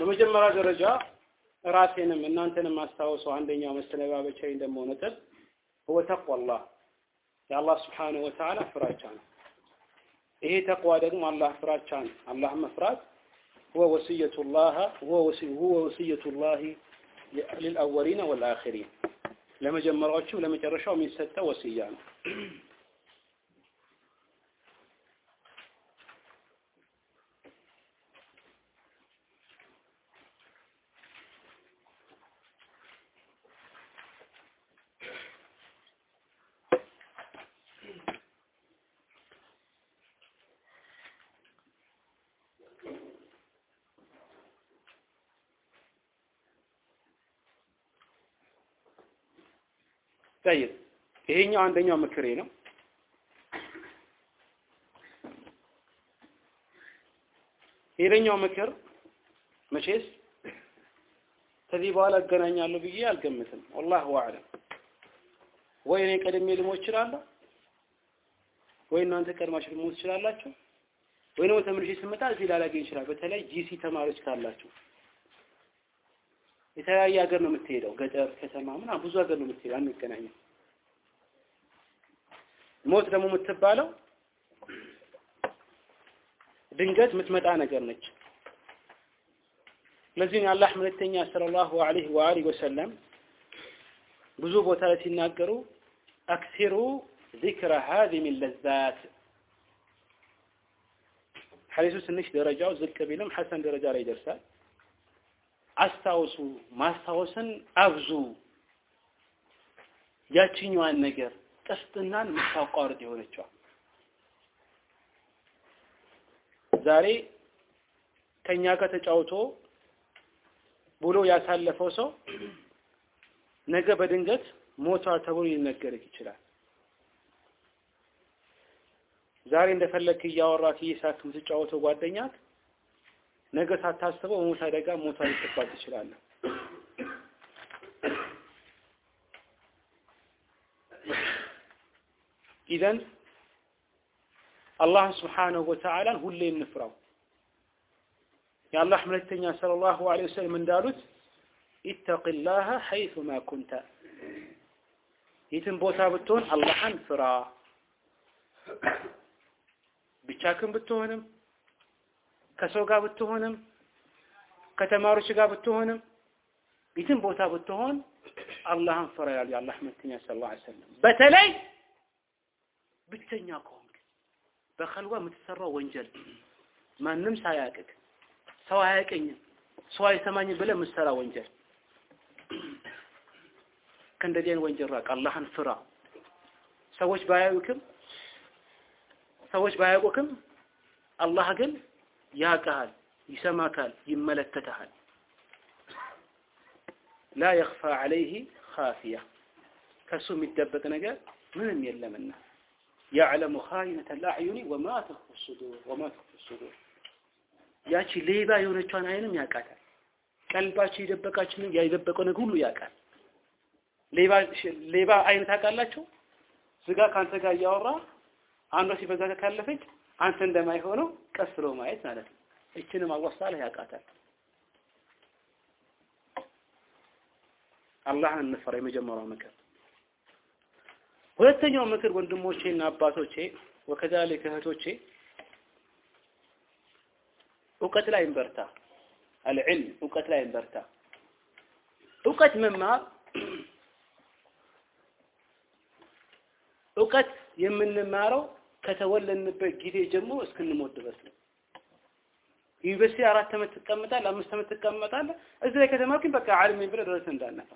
በመጀመሪያ ደረጃ ራሴንም እናንተንም ማስታወሰው አንደኛው መሰነባበቻዬ ደግሞ ነጥብ هو تقوى الله የአላህ ስብሓነሁ ወተዓላ ፍራቻ ነው። ይሄ ተቅዋ ደግሞ አላህ ፍራቻ ነው። አላህ መፍራት هو وصية الله هو هو وصية الله للأولين والآخرين ለመጀመሪያዎቹም ለመጨረሻው የሚሰጠው ወስያ ነው። ጠይብ ይሄኛው አንደኛው ምክሬ ነው። ሌላኛው ምክር መቼስ ከዚህ በኋላ እገናኛለሁ ብዬ አልገምትም። ወላሁ አዕለም። ወይ እኔ ቀድሜ ልሞት እችላለሁ፣ ወይ እናንተ ቀድማችሁ ልሞት ትችላላችሁ፣ ወይ ደግሞ ተመልሼ ስመጣ እዚህ ላላገኝ ይችላል። በተለይ ጂሲ ተማሪዎች ካላችሁ የተለያየ ሀገር ነው የምትሄደው፣ ገጠር፣ ከተማ ምናምን ብዙ ሀገር ነው የምትሄደው። አንገናኝም። ሞት ደግሞ የምትባለው ድንገት የምትመጣ ነገር ነች። ለዚህ ነው የአላህ መልእክተኛ ሰለላሁ ዐለይሂ ወአሊሂ ወሰለም ብዙ ቦታ ላይ ሲናገሩ አክሲሩ ዚክረ ሃዚሚ ለዛት ሐዲሱ ትንሽ ደረጃው ዝቅ ቢልም ሐሰን ደረጃ ላይ ይደርሳል። አስታውሱ፣ ማስታወስን አብዙ። ያችኛዋን ነገር ጥፍጥናን የምታቋርጥ የሆነችዋ ዛሬ ከኛ ጋር ተጫውቶ ብሎ ያሳለፈው ሰው ነገ በድንገት ሞቷ ተብሎ ሊነገርህ ይችላል። ዛሬ እንደፈለክ እያወራት እየሳክ የምትጫወተው ጓደኛት ነገ ሳታስበው በሞት አደጋ ሞቷ ሊጠባቅ ትችላለህ። ኢዘን አላህ ስብሓነሁ ወተዓላን ሁሌ እንፍራው። የአላህ መልእክተኛ ሰለላሁ ዐለይሂ ወሰለም እንዳሉት ኢተቂላህ ሐይሱማ ኩንተ፣ የትም ቦታ ብትሆን አላህን ፍራ። ብቻክን ብትሆንም ከሰው ጋር ብትሆንም ከተማሪዎች ጋር ብትሆንም የትም ቦታ ብትሆን አላህን ፍራ ይላል የአላህ መልእክተኛ ሰለላሁ ዐለይሂ ወሰለም። በተለይ ብቸኛ ከሆንክ በኸልዋ የምትሰራው ወንጀል ማንም ሳያቅቅ ሰው አያቀኝም ሰው አይሰማኝም ብለህ የምትሰራ ወንጀል ከእንደዚህ አይነት ወንጀል ራቅ። አላህን ፍራ። ሰዎች ባያዩክም ሰዎች ባያውቁክም አላህ ግን ያውቅሃል፣ ይሰማካል፣ ይመለከተሃል። ላ የኽፋ ዐለይህ ኻፊያ ከሱ የሚደበቅ ነገር ምንም የለምና ያዕለሙ ኻኢነተ ልአዕዩኒ ወማ ተኽፉ ሱዱር ወማ ተኽፉ ሱዱር ያቺ ሌባ የሆነቿን አይንም ያውቃታል። ቀልባቸው የደበቃችን የደበቀው ነገር ሁሉ ያውቃል። ሌባ ሌባ አይን ታውቃላችሁ? ስጋ ከአንተ ጋር እያወራ አንዷ ሲበዛ ካለፈች አንተ እንደማይሆነው ቀስ ብሎ ማየት ማለት ነው። እችንም አላህ ታላ ያውቃታል። አላህን እንፈራ። የመጀመሪያው ምክር። ሁለተኛው ምክር ወንድሞቼና አባቶቼ ወከዛሊክ እህቶቼ እውቀት ላይ እንበርታ። አልዕልም እውቀት ላይ እንበርታ። እውቀት መማር እውቀት የምንማረው ከተወለድንበት ጊዜ ጀምሮ እስክንሞት ድረስ ነው። ዩኒቨርሲቲ አራት ዓመት ትቀመጣለህ፣ አምስት ዓመት ትቀመጣለህ። እዚህ ላይ ከተማርክን በቃ ዓለም ነኝ ብለህ ድረስ እንዳነፋ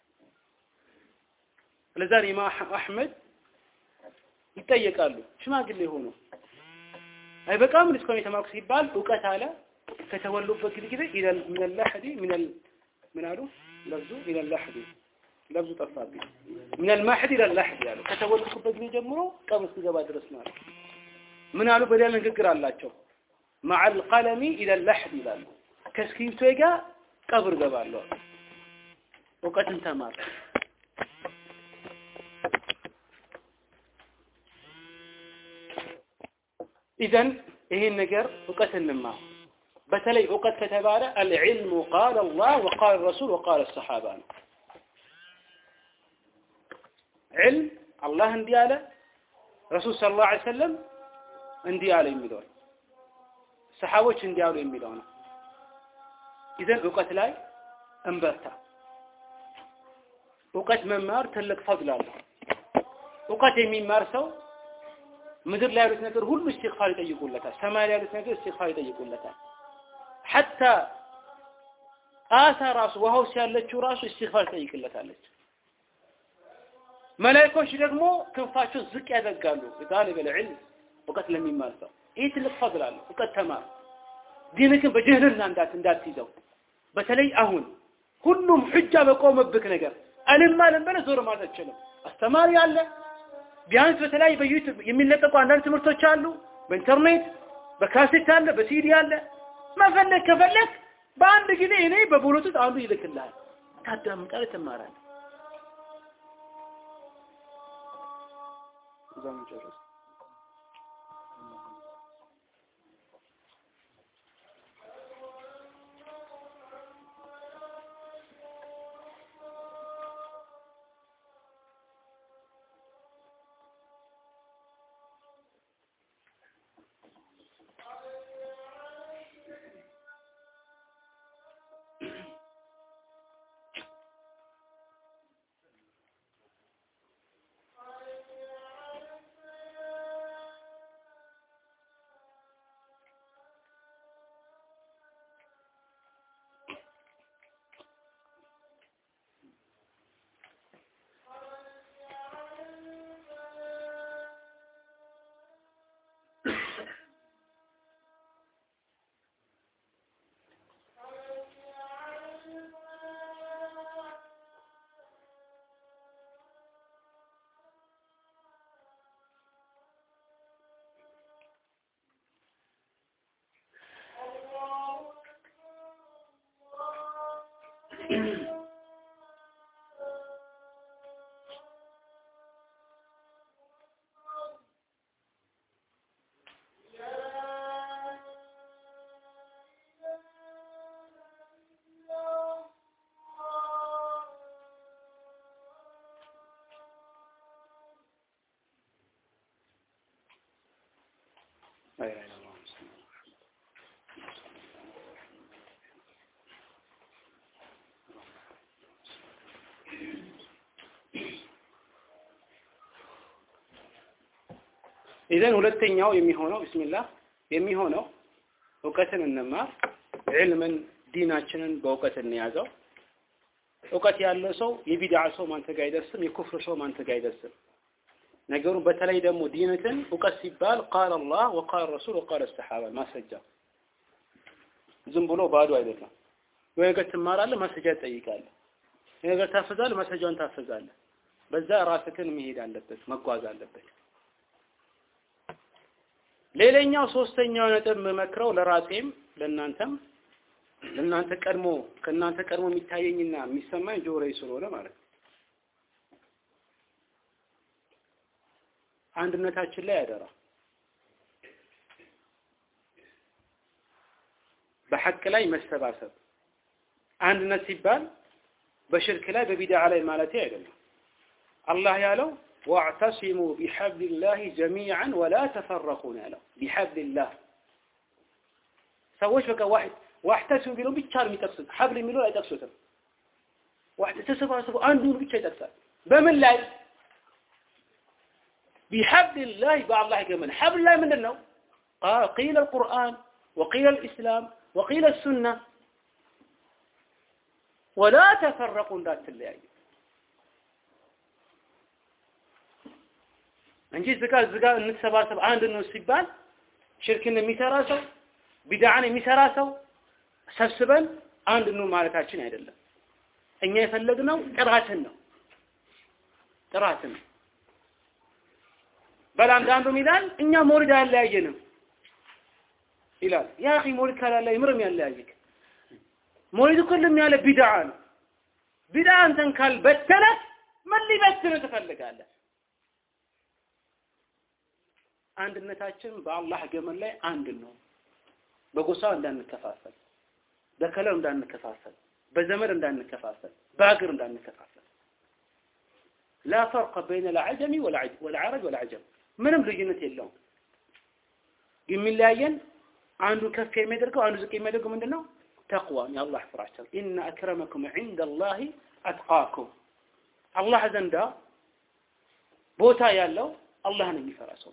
ለዛ ኢማም አሕመድ ይጠየቃሉ። ሽማግሌ ሆኖ አይበቃም እስካሁን የተማርኩ ሲባል እውቀት አለ ከተወሉበት ጊዜ ኢለል ሚነል ለሕዲ ሚነል ምን አሉ ለብዙ ሚነል ለሕዲ ለብዙ ጠፋብኝ ሚነል ማሕዲ ኢለል ለሕዲ አሉ ከተወለድኩበት ጊዜ ጀምሮ ቀብር እስክገባ ድረስ ማለት ምን አሉ በሌላ ንግግር አላቸው መዐል ቀለሚ ኢለል ለሕዲ ይላሉ ከእስክሪብቶ ጋር ቀብር ገባለሁ እውቀትን ተማር ኢዘን ይሄን ነገር እውቀት እንማር በተለይ እውቀት ከተባለ አልዕልሙ ቃለ አላህ ወቃለ ረሱል ወቃለ ሰሓባ ነው። ዕልም አላህ እንዲህ አለ፣ ረሱል ሰለላሁ ዐለይሂ ወሰለም እንዲህ አለ የሚለው ሰሓቦች እንዲህ አሉ የሚለው ነው። ይዘን እውቀት ላይ እንበርታ። እውቀት መማር ትልቅ ፈድል አለው። እውቀት የሚማር ሰው ምድር ላይ ያሉት ነገር ሁሉ እስትግፋር ይጠይቁለታል። ሰማይ ላይ ያሉት ነገር እስትግፋር ይጠይቁለታል። ሐታ አሳ ራሱ ውሃ ውስጥ ያለችው ራሱ እስትግፋር ትጠይቅለታለች። መላእክቶች ደግሞ ክንፋቸው ዝቅ ያደርጋሉ። ጣሊበል ዒልም እውቀት ለሚማር ሰው ይህ ትልቅ ፈድል አለው። እውቀት ተማር። ዲንክን በጅህልና እንዳት እንዳትይዘው። በተለይ አሁን ሁሉም ሑጃ በቆመብክ ነገር አልማልም ብለህ ዞር ማለት አትችልም። አስተማሪ አለ። ቢያንስ በተለያዩ በዩቲዩብ የሚለቀቁ አንዳንድ ትምህርቶች አሉ። በኢንተርኔት በካሴት አለ፣ በሲዲ አለ። መፈለግ ከፈለግ በአንድ ጊዜ እኔ በብሉቱዝ አንዱ ይልክልሃል። ታዳምጣለህ፣ ትማራለህ። እዛ መጨረስ لا إله إلا الله ኢዘን ሁለተኛው የሚሆነው ቢስሚላህ የሚሆነው እውቀትን እንማር፣ ዕልምን ዲናችንን በእውቀት እንያዘው። እውቀት ያለው ሰው የቢድዓ ሰው ማንተ ጋር አይደርስም፣ የኩፍር ሰው ማንተ ጋር አይደርስም። ነገሩ በተለይ ደግሞ ዲንትን እውቀት ሲባል ቃል አላህ ወቃል ረሱል ወቃል ሰሓባ ማስረጃ ዝም ብሎ ባዶ አይደለም። ወይ ነገር ትማራለህ፣ ማስረጃ ትጠይቃለህ። ነገር ታፈዛለህ፣ ማስረጃውን ታፈዛለህ። በዛ ራስህን መሄድ አለበት፣ መጓዝ አለበት። ሌላኛው ሶስተኛው ነጥብ የምመክረው ለራሴም ለእናንተም ለእናንተ ቀድሞ ከእናንተ ቀድሞ የሚታየኝና የሚሰማኝ ጆሮዬ ስለሆነ ማለት ነው። አንድነታችን ላይ ያደራ በሐቅ ላይ መሰባሰብ። አንድነት ሲባል በሽርክ ላይ በቢድዓ ላይ ማለት አይደለም። አላህ ያለው ዋዕተሲሙ ቢሐብሊላሂ ጀሚዐን ወላ ተፈረቁ ነው ያለው። ቢሐብሊላህ ሰዎች በቃ ዋሕድ ዋሕተሲሙ ቢለው ብቻ ነው የሚጠቅሱት። ሐብል የሚለው አይጠቅሱትም። ዋሕድ ተሰባሰቡ አንዱን ብቻ ይጠቅሳል። በምን ላይ ቢሐብሊላህ በአላህ ገመን ሐብል ላይ ምንድን ነው? ቂለ አልቁርአን ወቂለ አልኢስላም ወቂለ ሱና ወላ ተፈረቁ እንዳትለያዩ እንጂ ዝጋ ዝጋ እንሰባሰብ አንድ ነው ሲባል ሽርክን የሚሰራ ሰው ቢድዓን የሚሰራ ሰው ሰብስበን አንድ ነው ማለታችን አይደለም። እኛ የፈለግነው ጥራትን ነው ጥራትን ነው። በል አንዳንዱ ይላል እኛ ሞሪድ አያለያየንም ይላል። ያ አኺ ሞሪድ ካላለ ምርም ያለያይክ ሞሪድ እኮ ልም ያለ ቢድዓ ነው። ቢድዓ አንተን ካልበተነ ምን ሊበትን ትፈልጋለህ? አንድነታችን በአላህ ገመን ላይ አንድ ነው። በጎሳ እንዳንከፋፈል፣ በከለር እንዳንከፋፈል፣ በዘመድ እንዳንከፋፈል፣ በሀገር እንዳንከፋፈል። ላ ፈርቀ በይነ ልዓጀሚ ወልዓረብ ወልዓጀም ምንም ልዩነት የለውም። የሚለያየን አንዱ ከፍ የሚያደርገው አንዱ ዝቅ የሚያደርገው ምንድን ነው? ተቅዋን የአላህ ፍራቻ። ኢነ አክረመኩም ዒንደ ላሂ አትቃኩም አላህ ዘንዳ ቦታ ያለው አላህን የሚፈራ ሰው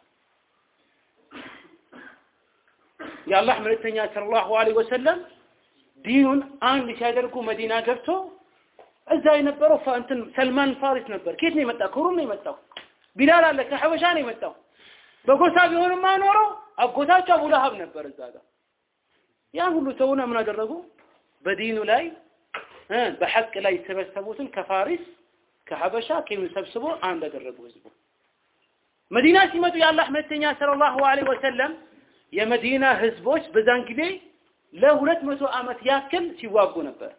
የአላህ መልእክተኛ ሰለላሁ ዐለይሂ ወሰለም ዲኑን አንድ ሲያደርጉ መዲና ገብቶ እዛ የነበረው እንትን ሰልማን ፋሪስ ነበር። ከየት ነው የመጣው? ከሩም ነው የመጣው። ቢላል አለ ከሐበሻ ነው የመጣው። በጎሳ ቢሆንማ ኖሮ አጎታቸው አቡ ለሀብ ነበር እዛ ጋር። ያን ሁሉ ተውና ምን አደረጉ? በዲኑ ላይ በሐቅ ላይ የተሰበሰቡትን ከፋሪስ ከሐበሻ ከምን ሰብስቦ አንድ አደረጉ ህዝቡ። መዲና ሲመጡ የአላህ መልእክተኛ ሰለላሁ ዐለይሂ ወሰለም የመዲና ህዝቦች በዛን ጊዜ ለሁለት መቶ ዓመት ያክል ሲዋጉ ነበር።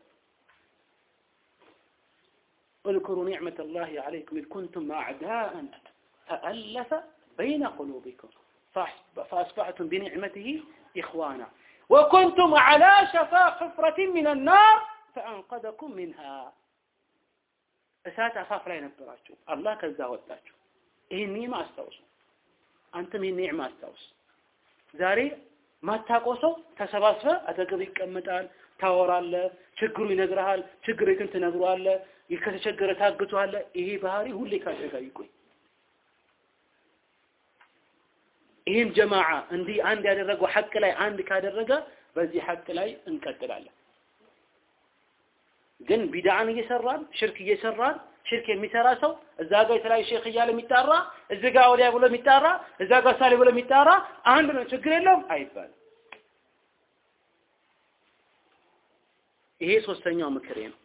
اذكروا نعمة الله عليكم إذ كنتم أعداء فألف بين قلوبكم فأصبحتم بنعمته إخوانا وكنتم على شفا حفرة من النار فأنقذكم منها እሳት አፋፍ ላይ ነበራችሁ አላህ ከዛ ወጣችሁ ይህን ኒዕማ አስታውሱ አንተም ይህን ኒዕማ አስታውስ ዛሬ ማታውቀው ሰው ተሰባስበ አጠገብ ይቀመጣል ታወራለ ችግሩ ይነግርሃል ችግሬትን ትነግሯለ ከተቸገረ ታግቷለ ይሄ ባህሪ ሁሌ ካንተ ጋር ይቆይ ይህም ጀማዓ እንዲህ አንድ ያደረገው ሐቅ ላይ አንድ ካደረገ በዚህ ሐቅ ላይ እንቀጥላለን ግን ቢድዓን እየሰራን ሽርክ እየሰራን ሽርክ የሚሰራ ሰው እዛ ጋር የተለያዩ ሼክ እያለ የሚጣራ እዚህ ጋር ወዲያ ብሎ የሚጣራ እዛ ጋር ሳሌ ብሎ የሚጣራ አንድ ነው ችግር የለውም አይባልም ይሄ ሶስተኛው ምክሬ ነው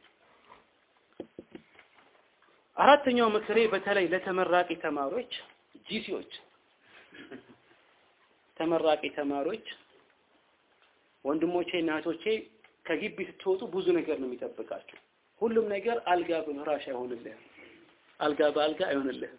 አራተኛው ምክሬ በተለይ ለተመራቂ ተማሪዎች ጂሲዎች ተመራቂ ተማሪዎች ወንድሞቼ እና እህቶቼ ከግቢ ስትወጡ ብዙ ነገር ነው የሚጠብቃችሁ። ሁሉም ነገር አልጋ በፍራሽ አይሆንልህም። አልጋ በአልጋ አይሆንልህም።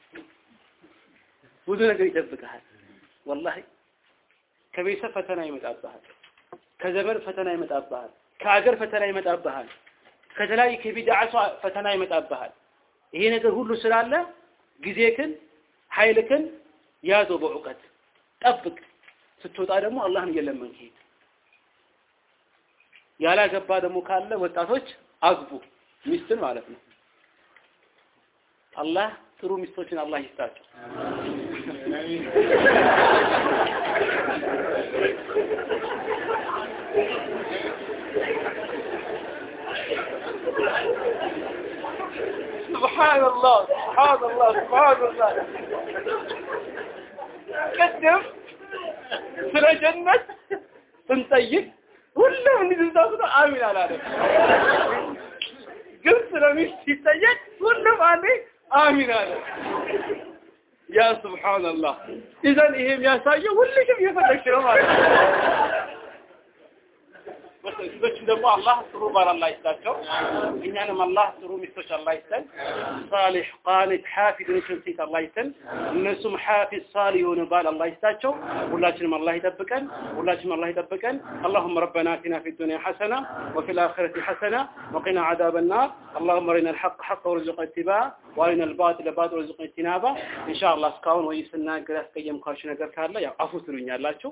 ብዙ ነገር ይጠብቅሃል። ወላሂ ከቤተሰብ ፈተና ይመጣብሃል። ከዘመድ ፈተና ይመጣብሃል። ከአገር ፈተና ይመጣብሃል። ከተለያዩ ከቢድዓ ሰው ፈተና ይመጣብሃል። ይሄ ነገር ሁሉ ስላለ ጊዜክን ኃይልክን ያዘው በእውቀት ጠብቅ። ስትወጣ ደግሞ አላህን እየለመንክ ሂድ። ያላገባ ደግሞ ካለ ወጣቶች አግቡ ሚስትን ማለት ነው። አላህ ጥሩ ሚስቶችን አላህ ይስጣቸው። سبحان الله سبحان الله سبحان الله ቅድም ስለ ጀነት ስንጠይቅ ሁሉም እንዲዝዛቱ አሚን አላለም። ግን ስለ ሚስት ሲጠየቅ ሁሉም አንዴ አሚን አለ። ያ ሱብሃንአላህ። ኢዘን ይሄ የሚያሳየው ሁልሽም እየፈለግሽ ነው ማለት ነው። ሚስቶችን ደግሞ አላህ ጥሩ ባል አላህ ይስጣቸው። እኛንም አላህ ጥሩ ሚስቶች አላህ ይስጠን። ሳሊሕ ቃኒት ሓፊዝ የሆነችን ሴት አላህ ይስጠን። እነሱም ሓፊዝ ሳሊሕ የሆነ ባል አላህ ይስጣቸው። ሁላችንም አላህ ይጠብቀን። ሁላችንም አላህ ይጠብቀን። اللهم ربنا آتنا في الدنيا حسنة وفي الآخرة حسنة وقنا عذاب النار اللهم أرنا الحق حقا وارزقنا اتباعه وأرنا الباطل باطل وارزقنا اجتنابه إن شاء الله እስካሁን ወይ ስናገር ያስቀየምኳችሁ ነገር ካለ ያው አፉ ትሉኛላችሁ።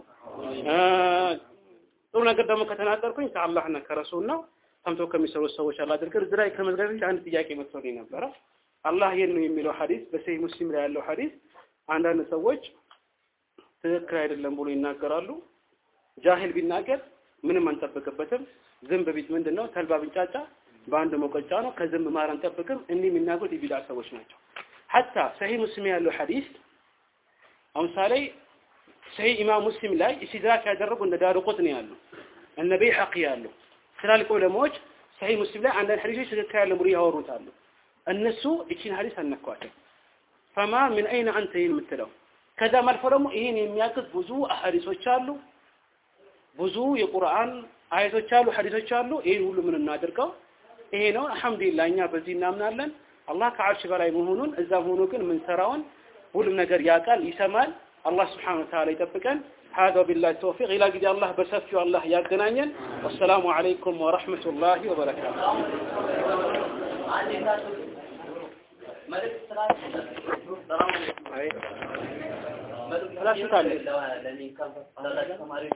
ጥሩ ነገር ደግሞ ከተናገርኩኝ ከአላህና ከረሱል ነው። ሰምቶ ከሚሰሩት ሰዎች አላህ አድርገን። እዚህ ላይ ከመዝጋቢ አንድ ጥያቄ መጥቶልኝ ነበረ። አላህ የት ነው የሚለው ሐዲስ በሰሂህ ሙስሊም ላይ ያለው ሐዲስ አንዳንድ ሰዎች ትክክል አይደለም ብሎ ይናገራሉ። ጃሂል ቢናገር ምንም አንጠብቅበትም። ዝንብ ቢት ምንድን ነው ተልባ ቢንጫጫ በአንድ መቆጫ ነው። ከዝንብ ማር አንጠብቅም። እንዲህ የሚናገሩት የቢድዓ ሰዎች ናቸው። ሐታ ሰሂህ ሙስሊም ያለው ሐዲስ አሁን ምሳሌ ሰሂህ ኢማም ሙስሊም ላይ ኢስቲድራክ ያደረጉ እንደ ዳሩ ቁጥኒ ያሉ እነ በይሐቂ ያሉ ትላልቅ ዑለማዎች ሰሂህ ሙስሊም ላይ አንዳንድ ሐዲሶች ትክክል ያለ ብሎ ያወሩታሉ። እነሱ እቺን ሐዲስ አነኳቸው። ፈማ ምን አይነ አንተ ይህን የምትለው ከዛም አልፎ ደግሞ ይህን የሚያግዝ ብዙ ሐዲሶች አሉ፣ ብዙ የቁርአን አያቶች አሉ፣ ሐዲሶች አሉ። ይህን ሁሉ ምን እናድርገው? ይሄ ነው። አልሐምዱሊላህ እኛ በዚህ እናምናለን። አላህ ከዓርሽ በላይ መሆኑን እዛም ሆኖ ግን የምንሰራውን ሁሉም ነገር ያውቃል፣ ይሰማል። አላህ ስብሓነሁ ወተዓላ ይጠብቀን። هذا بالله التوفيق إلى قد الله بسفي الله يقنانيا والسلام عليكم ورحمة الله وبركاته መልእክት لا شو تعلم ለኔ ካምፓስ ተማሪዎች